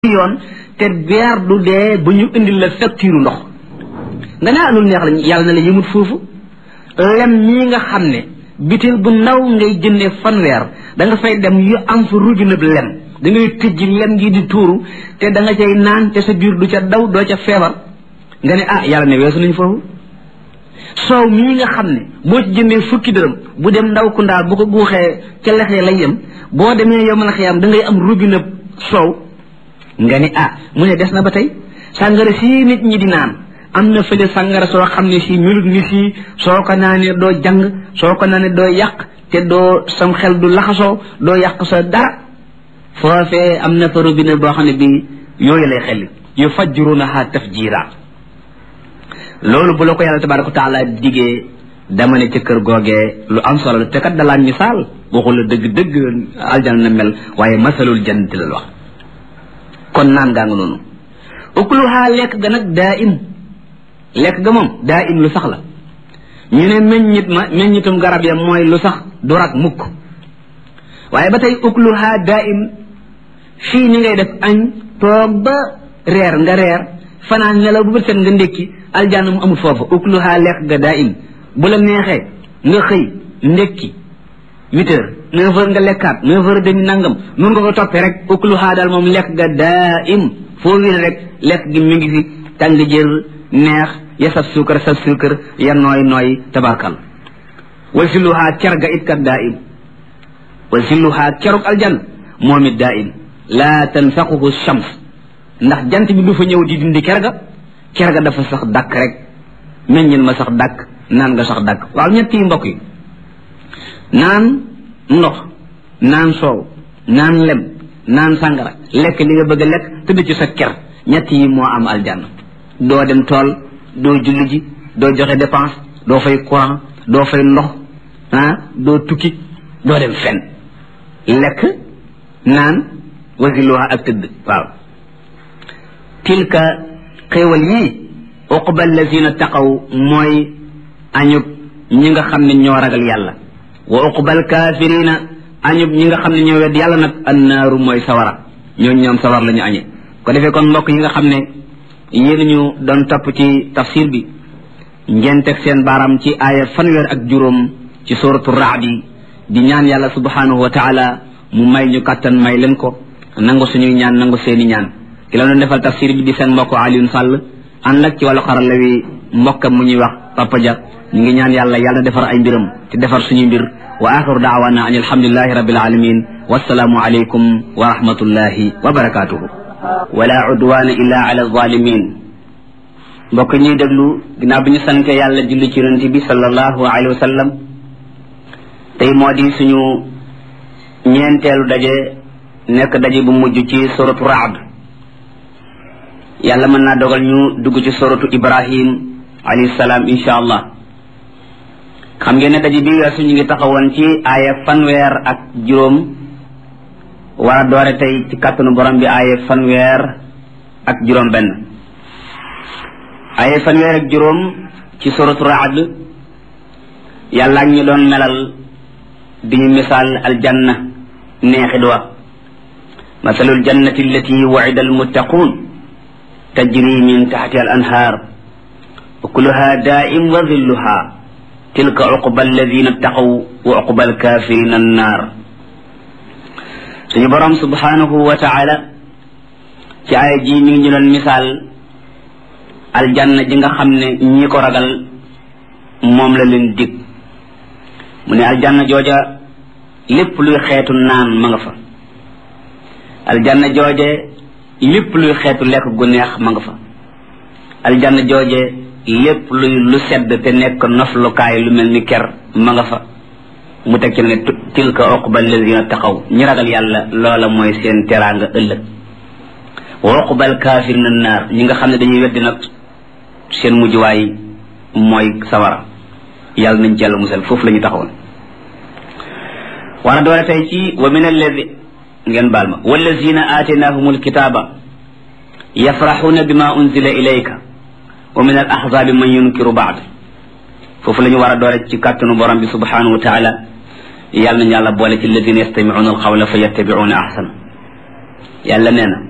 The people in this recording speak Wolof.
yoon te beer du dee bu ñu indil la facture ndox nga ne ah loolu neex la yàlla na la yëmut foofu lem ñii nga xam ne bitil bu ndaw ngay jëndee fanweer da nga fay dem yu am fa robinet lem da ngay tëjji lem gi di tuuru te da nga cay naan te sa biir du ca daw doo ca feebar nga ne ah yàlla ne weesu nañ foofu soow mii nga xam ne boo ci jëndee fukki dërëm bu dem ndaw ku ndaal bu ko guuxee ca lexee lay yem boo demee yow mën a xiyam da ngay am robinet soow nga ne ah mu ne des na ba tey sàngara sii nit ñi di naan am na fële sàngara soo xam ne si melut ni si soo ko naanee doo jàng soo ko naanee doo yàq te doo sam xel du laxasoo doo yàq sa dara foofee am na fa robinet boo xam ne bi yooyu lay xelli yu fajjurunaha tafjira loolu bu la ko yàlla tabaraka wa taala digee dama ne ca kër googee lu am solo la te kat dalaan misaal waxul la dëgg dëgg aljana na mel waaye masalul jannati la wax kon naan gaa nga noonu ukluha lekk ga nag daa im lekk ga moom daa im lu sax la ñu ne meññit ma meññitum garab ya mooy lu sax du rak mukk waaye ba tey ukluha daa im fii ni ngay def añ toog ba reer nga reer fanaan nelaw bu bët set nga ndékki aljanna mu amul foofu ukluha lekk ga daa im bu la neexee nga xëy ndékki huit heures neuf heures nga lekkaat neuf heures demi nangam nun nga ko toppee rek ukluha daal moom lekk ga daa im foo wér rek lekk gi mi ngi fi tàng jër neex ya saf suukar saf suukar ya nooy nooy tabarkal wa silluha cer ga it kat daa im wa silluha ceruk aljan moom it daa im laa tanfaquhu shams ndax jant bi du fa ñëw di dindi ker ga ker ga dafa sax dàkk rek meññin ma sax dàkk naan nga sax dàkk waaw ñett yi mbokk yi naan ndox naan soow naan lem naan sàngara lekk li nga bëgg a lekk tëdd ci sa ker ñett yi moo am aljanna doo dem tool doo julli ji doo joxe dépense doo fay courant doo fay ndox ah doo tukki doo dem fen lekk naan wasiluha ak tëdd waaw tilka xéewal yii uqba allazina taqaw mooy añub ñi nga xam ne ñoo ragal yàlla wa uqbal kaafirina añub ñi nga xam ne ñoo wedd yàlla nag annaaru mooy sawara ñoo ñoom sawar la ñu añe ko defee kon mbokk yi nga xam ne yéen ñu doon topp ci tafsir bi ngeen teg seen baaraam ci aaya fanweer ak juróom ci suratu raadi di ñaan yàlla subhanahu wa taala mu may ñu kàttan may leen ko nangu suñuy ñaan nangu seeni ñaan ki la doon defal tafsir bi di seen mbokk Alioune Sall ànd ak ci wàllu xarala wi mbokkam mu ñuy wax Papa Dia ñu ngi ñaan yàlla yàlla defar ay mbiram te defar suñuy mbir wa axiru daawana an alhamdulilahi rabbil alamin wassalaamu alaykum wa rahmatullahi wa barakatuhu wala udwana illa ala zalimin mbokk ñuy déglu ginnaaw bi ñu sante yàlla julli ci yonente bi sallallahu alayhi wa sallam tey moo di suñu ñeenteelu daje nekk daje bu mujj ci suratu raad yàlla mën naa dogal ñu dugg ci suratu ibrahim alayhi salaam insha allah xam ngeen ne daje bi weesu ñu ngi taxawoon ci aaya fanweer ak juróom war a doore tey ci kàttanu borom bi aaya fanweer ak juróom benn aaya fanweer ak juróom ci suratu raad yàlla ñu doon melal di ñu misaal aljanna neexit wa masalul jannati allati wa'ida almuttaqun tajri min taxtiha al anhaar ukuluha daa'im wa dhilluha tilka uqba alladina ttaqaw wa uqba alkafirina annaar suñu borom subhanahu wa taala ci aaya ji mi ngi ñu doon misaal aljanna ji nga xam ne ñi ko ragal moom la leen dig mu ne aljanna jooja lépp luy xeetu naan ma nga fa aljanna jooje lépp luy xeetu lekk gu neex ma nga fa aljanna jooje lépp luy lu sedd te nekk noflukaay lu mel ni ker ma nga fa mu teg ci ne tilka uqba alladina taqaw ñi ragal yàlla loola mooy seen teraanga ëllëg wa uqba alkafirina naar ñi nga xam ne dañuy weddi nag seen mujjuwaay mooy sawara yàlla nañ ci yàlla musal foofu la ñu taxawoon war a doole tey ci wa min alladi ngeen baal ma wallazina aataynahum alkitaba yafraxuuna bima unzila ilayka wa min al ahzabi man yunkiru baad foofu la ñu war a doole ci kàttanu borom bi subhanahu wa taala yàlla nañu yàlla boole ci alladina yastamicuuna alqawla fa yattabicuuna ahsana yàlla nee na